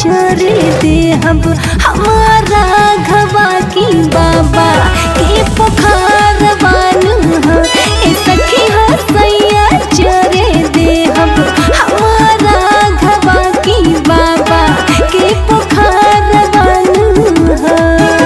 चरे दे अब हमारा घवा की बाबा के पुकार बानू ह ए सखी हो सैया चरे दे अब हमारा घवा की बाबा के पुकार बानू ह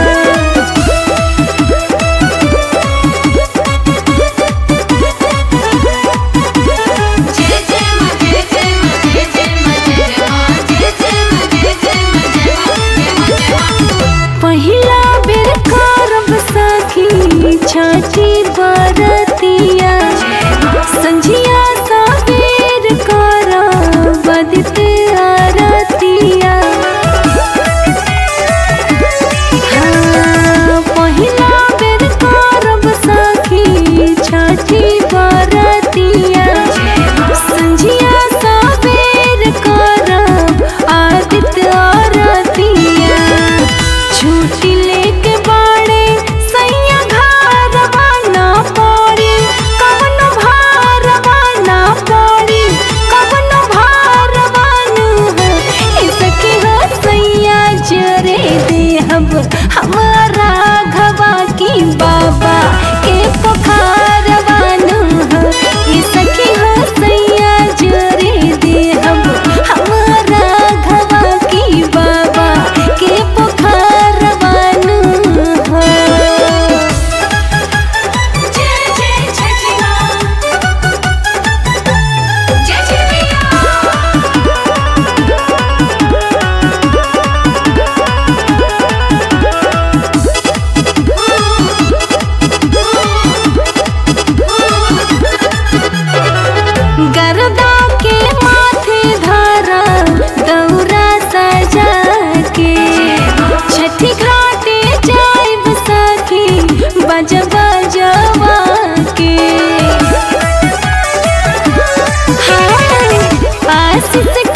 जय जय मां जय जय मां जय जय मां जय जय मां जय जय मां जय जय मां जय मां जय मां पहिला बेर करब सखी छठी बरतिया संझिया सबेर करब बदित आरतिया हाँ, पहिला बेर करब सखी छठी बरतिया संझिया सबेर करब आदित्य आरतिया छुट्टी लेके बाड़े सैया घरवा ना पड़ी कवन भारवा ना पड़ी कवन भारवा नु हो ए सखी हो सैया जरे देहब हमारा घवा की बाबा के पुकारवा नु हो ए सखी हो सैया जरे देहब हमारा घवा की बाबा के पुकारवा नु हो जय जय छठी मां जय जय मैया गरदा के माथे धरा दौरा सजा के छठी घाटे जाइब सखी बज बजवा के हाय, आशीष